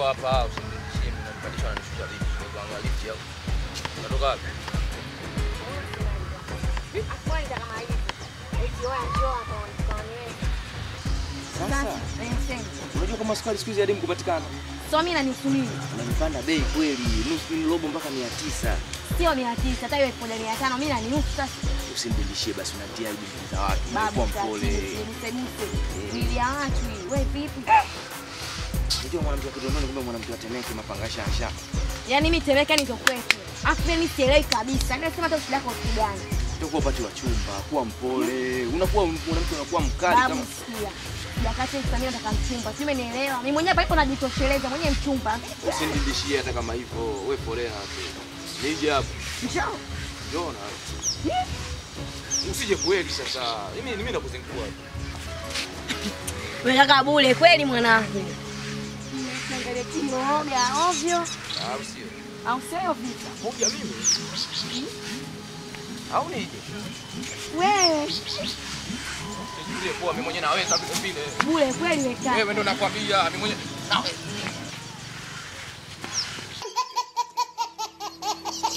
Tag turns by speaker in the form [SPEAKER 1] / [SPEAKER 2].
[SPEAKER 1] hapa, usinirudishie mimi nanipandisha na nishusha lift. Kwa kuangalia lift au. Unatoka wapi?
[SPEAKER 2] Akwenda kama hivi. Eti wewe njoo hapa unione.
[SPEAKER 3] Sasa unajua kama sukari siku hizi hadi kupatikana.
[SPEAKER 2] So mimi nanisubiri.
[SPEAKER 3] Unanipanda bei kweli, nusu ni robo mpaka 900.
[SPEAKER 2] Sio 900, hata hiyo 1500 mimi naninusu sasa.
[SPEAKER 3] Usinibishie basi unatia aibu mbele za watu.
[SPEAKER 2] Babu
[SPEAKER 3] Kwa mpole.
[SPEAKER 2] Mse Bili ya watu hii. Wewe vipi?
[SPEAKER 3] Unajua mwanamke wa Kinondoni kumbe mwanamke wa Temeke mapanga shasha.
[SPEAKER 2] Yaani mimi Temeke ni kwetu. Afu mimi sielewi kabisa. Ndio sema hata shida yako kitu gani?
[SPEAKER 3] Utakuwa upati wa chumba, kuwa mpole. Unakuwa mwanamke unakuwa mkali
[SPEAKER 2] Babu
[SPEAKER 3] kama
[SPEAKER 2] sikia. Jakati Samia nataka mchumba. Sio umenielewa? Mimi mwenyewe palipo najitosheleza mwenyewe mchumba.
[SPEAKER 1] Usinirudishie hata kama hivyo. Wewe polea tu. Nije hapo.
[SPEAKER 2] Njoo.
[SPEAKER 1] Njoo na. Usije kweli sasa. Mimi mimi nakuzingua.
[SPEAKER 2] Wewe kaka bure kweli mwanangu. Niangalie kimooga ovyo
[SPEAKER 1] Au sio?
[SPEAKER 2] au sio vita?
[SPEAKER 1] Moja mimi. Au nije?
[SPEAKER 2] Wewe
[SPEAKER 1] Nichukulie poa mimi mwenyewe naweza vile vile.
[SPEAKER 2] bure kweli wewe kaka.
[SPEAKER 1] Wewe ndo nakwambia mimi mwenyewe. Nawe.